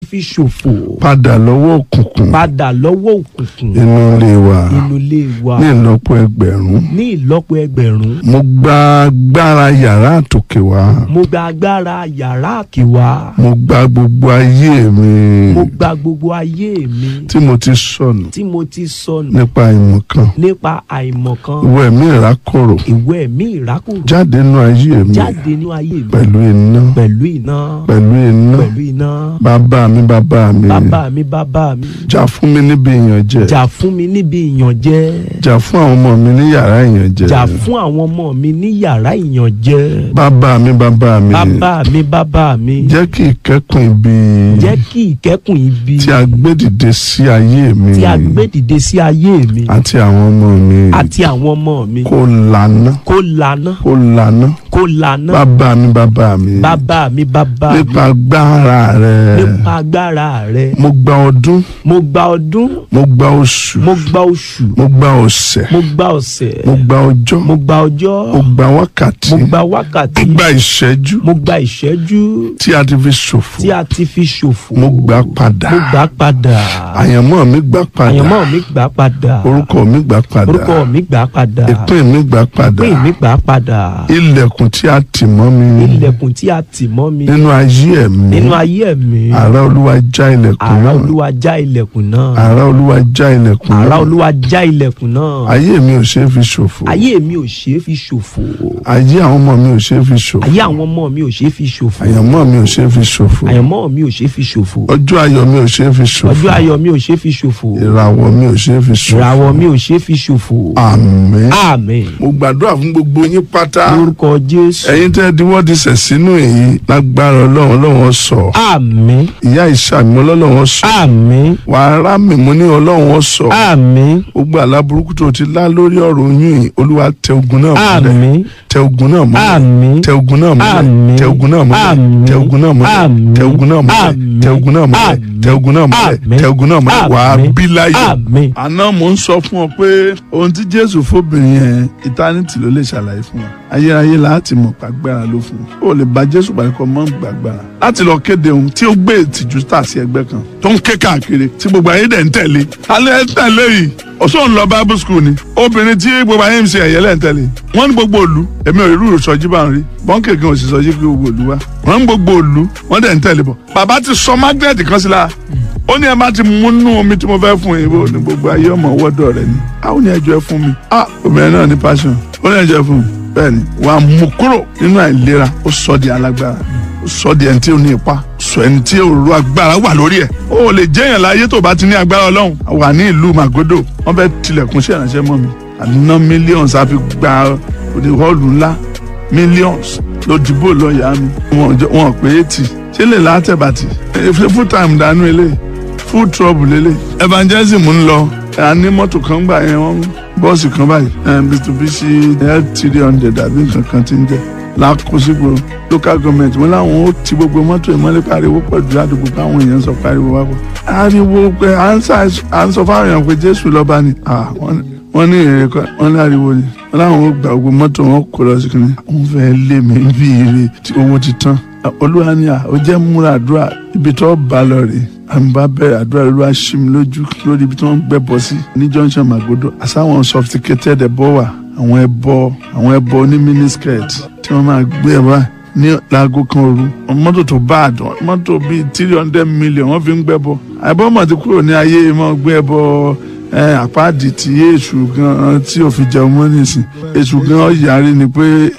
fi ṣòfò padà lọ́wọ́ òkùnkùn padà lọ́wọ́ òkùnkùn inú ilé wa inú ilé wa ní ìlọ́po ẹgbẹ̀rún ní ìlọ́po ẹgbẹ̀rún mo gba agbára yàrá àtòkè wá mo gba agbára yàrá àkèwà mo gba gbogbo ayé mi mo gba gbogbo ayé mi tí mo ti sọnù tí mo ti sọnù nípa ìmọ̀kan nípa àìmọ̀kan ìwọ ẹ̀mí ìrákòrò ìwé ẹ̀mí ìrákòrò jáde nínú ayé mi jáde ní ayé mi pẹ̀lú iná pẹ̀lú iná pẹ̀lú iná pẹ̀lú iná bàbá mi bàbá mi bàbá mi bàbá mi jà fún mi níbi ìyànjẹ jà fún mi níbi ìyànjẹ jà fún àwọn ọmọ mi ní yàrá ìyànjẹ jà fún àwọn ọmọ mi ní yàrá ìyànjẹ bàbá mi bàbá mi bàbá mi bàbá mi jẹ́ kí ìkẹ́kùn ibi jẹ́ kí ìkẹ́kùn ibi tí a gbé dìde sí ayé mi tí a gbé dìde sí ayé mi àti àwọn ọmọ mi àti àwọn ọmọ mi kó lànà kó lànà kó lànà kó lànà bàbá mi bàbá mi bàbá mi bàbá mi nípa agbára rẹ nípa agbára rẹ mo gba ọdún mo gba ọdún mo gba oṣù mo gba oṣù mo gba ọ̀sẹ̀ mo gba ọ̀sẹ̀ mo gba ọjọ́ mo gba ọjọ́ mo gba wákàtí mo gba mo wákàtí gba ìṣẹ́jú mo gba ìṣẹ́jú tí a ti fi ṣòfò tí a ti fi ṣòfò mo gbà padà mo gbà padà àyànmọ́ mi gbà padà àyànmọ́ mi gbà padà orúkọ mi gbà padà orúkọ mi gbà padà ìpín mi gbà padà ìpín mi gbà padà ilẹ̀kùn tí a tì mọ́ mi ilẹ̀kùn tí a tì mọ́ mi nínú ayé ẹ̀mí nínú ayé mi àrá olúwa já ilẹ̀kùn àrá náà olúwa já ilẹ̀kùn náà àrá olúwa já ilẹ̀kùn àrá náà olúwa já ilẹ̀kùn náà ayé mi ò ṣe é fi ṣòfò ayé mi ò ṣeé fi ṣòfò ayé àwọn ọmọ mi ò ṣe é fi ṣòfò ayé àwọn ọmọ mi ò ṣeé fi ṣòfò àyànmọ́ mi ò ṣe é fi ṣòfò àyànmọ́ mi ò ṣeé fi ṣòfò ọjọ́ ayọ̀ mi ò ṣe é fi ṣòfò ọjọ́ ayọ̀ mi ò ṣeé fi ṣòfò ìràwọ̀ mi ò ṣe é fi ṣòfò ìràwọ̀ mi ò ṣeé fi ṣòfò àmín àmín mo gbàdúrà fún gbogbo yín pátá lórúkọ jésù ẹ̀yin tẹ́ diwọ́ di sẹ̀ sínú èyí lágbára ọlọ́run ọlọ́run sọ àmín ìyá ìṣàmì ọlọ́run sọ àmín wàhálà mímú ní ọlọ́run sọ àmín gbogbo àlá burúkú tó ti lá lórí ọ̀rọ̀ oyún yìí olúwa tẹ ogun náà mọ́lẹ̀ àmín tẹ ogun náà mọ́lẹ̀ àmín tẹ ogun náà mọ́lẹ̀ Àmín. tẹ ogun náà mọ́lẹ̀ Àmín. tẹ ogun náà mọ́lẹ̀ Àmín. tẹ ogun náà mọ́lẹ̀ Àmín. tẹ ogun náà mọ́lẹ̀ Àmín. tẹ ogun náà mọ́lẹ̀ Àmín. tẹ ogun náà mọ́lẹ̀ wàá Àmín. bí láyọ̀. àmín àná mò ń sọ fún ọ pé ohun tí jésù fóbìnrin yẹn ìtánítì ló lè ṣàlàyé fún wa ayérayé láti mọ̀ pàgbára ló fún un ó lè bá jésù pàdé kọ́ mọ́ gbàgbára láti lọ kéde ohun tí ó gbé ìtìjú tà sí ẹgbẹ́ kan tó ń ké káàkiri tí gbogbo ayé dẹ̀ ń tẹ̀lé alẹ́ ń tẹ̀lé yìí ọ̀ṣọ́ ń lọ bible school ni obìnrin tí gbogbo ayé ń ṣe ẹ̀yẹ́ lẹ́ ń tẹ̀lé wọ́n ní gbogbo òlu èmi ò rí rúurú sọjí bá ń rí bọ́ńkì kan ò sì sọjí pé gbogbo òlu wa wọ́n ní gbogbo òlu wọ́n dẹ̀ ń tẹ̀lé bọ̀ bàbá ti sọ magnet kan sí la ó ní ẹ bá ti mú nú omi tí mo fẹ́ fún yín bó ní gbogbo ayé ọmọ wọ́dọ̀ rẹ ni àwọn ní ẹjọ́ ẹ fún mi ah obìnrin náà ní passion ó ní ẹjọ́ ẹ fún mi bẹ́ẹ̀ ni wà á mú kúrò nínú àìlera ó sọ di alágbára ó sọ di ẹni tí ó ní ipa sọ ẹni tí òru agbára wà lórí ẹ̀ ó lè jẹ́yàn láyé tó bá ti ní agbára ọlọ́run wà ní ìlú Magodo wọ́n fẹ́ tilẹ̀kùn sí ìrànṣẹ́ mọ́ mi àná millions àfi gba òde họ́ọ̀lù ńlá millions ló dìbò lọ́ọ̀yà mi wọn jọ- wọn pé eighty ṣé lè látẹ̀bàtì full time dànù eléyìí full trouble lélẹ̀ evangelism ń lọ a ní mọ́tò kan gbà yẹn wọ́n bọ́ọ̀sì kan báyìí eh, Mitsubishi l three hundred àbí nǹkan kan ti ń jẹ́ lákòsígbò local government wọn làwọn ó ti gbogbo mọ́tò ìmọ̀lẹ́ pariwo pọ̀ jù ládùúgbò káwọn èèyàn sọ pariwo wá pọ̀ ariwo pé à ń sà- à ń sọ fáwọn èèyàn pé Jésù lọ́ba ni Ah, wọ́n wọ́n ní èrè kan wọ́n ní ariwo ni wọ́n láwọn ó gba gbogbo mọ́tò wọn kó lọ sí kìnìún àwọn fẹ́ lé mi bí ire tí owó ti tán olúwa ni à ó jẹ́ múra àdúrà ibi tó bá lọ rèé àmì bá bẹ̀rẹ̀ àdúrà olúwa ṣí mi lójú lórí ibi tí wọ́n ń gbẹ́bọ sí ní junction Magodo àsáwọn sophisticated ẹbọ wà àwọn ẹbọ àwọn ẹbọ ní miniskirt tí wọ́n máa gbé ẹ báyìí ní láago kan òru mọ́tò tó bá àdán mọ́tò bíi three hundred million wọ́n fi ń gbẹ́bọ àìbọ́mọ̀ ti kúrò ní ayé mọ́ gbé ẹbọ ẹ àpáàdì tí èṣù gan tí ò fi jẹun mọ́ nísìn èṣù gan ó yarí ni pé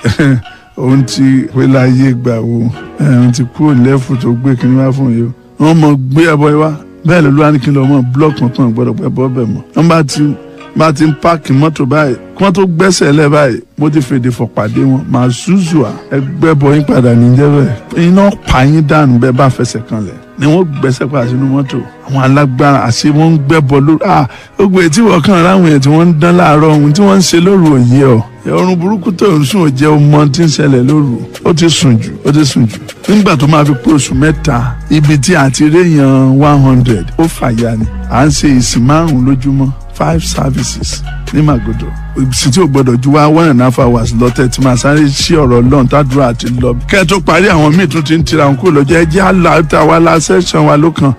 òun ti pé láyé gbà wo ẹ, òun ti kúrò lẹ́fù tó gbé kí ni wá fún yìí o wọ́n mọ̀ gbé ẹbọ yìí wá bẹ́ẹ̀ ló lọ́wọ́ ní kí n lọ mọ̀ blọọkì kankan gbọ́dọ̀ pẹ́ bọ́ bẹ̀ mọ́ wọ́n bá ti bá ti ń páàkì mọ́tò báyìí kí wọ́n tó gbẹ́sẹ̀ lẹ̀ báyìí mo ti fèdè fọ̀ pàdé wọn màá zúzù à ẹgbẹ́ bọ yín padà níjẹ́ bẹ́ẹ̀ iná pa yín dànù bẹ́ẹ̀ bá fẹsẹ̀ kanlẹ̀ ni wọ́n gbẹ́sẹ̀ padà sínú mọ́tò àwọn alágbára àti wọ́n ń gbẹ́bọ lórí ah gbogbo ètí wọ́n kàn ráwọn èèyàn tí wọ́n ń dán láàárọ̀ ohun tí wọ́n ń ṣe lóru òye ọ̀ ọrùn burúkú tó ń sùn ò jẹ́ ọmọ tí ń ṣẹlẹ̀ lóru ó ti sùn jù ó ti sùn jù nígbà tó máa fi pé oṣù mẹ́ta ibi tí a ti réyàn one hundred ó fàyà ni à ń ṣe ìsìn márùn-ún lójúmọ́ five services ní Magodo ìsìn tí ò gbọdọ̀ ju wá one and a half hours lọ́tẹ̀ tí máa sáré sí ọ̀rọ̀ lọ́n tàdúrà àti lọ. kẹ́ ẹ tó parí àwọn míì tún ti ń tira wọn kúrò lọ́jọ́ ẹ jẹ́ àlà tá a wá la sẹ́sàn wa ló kàn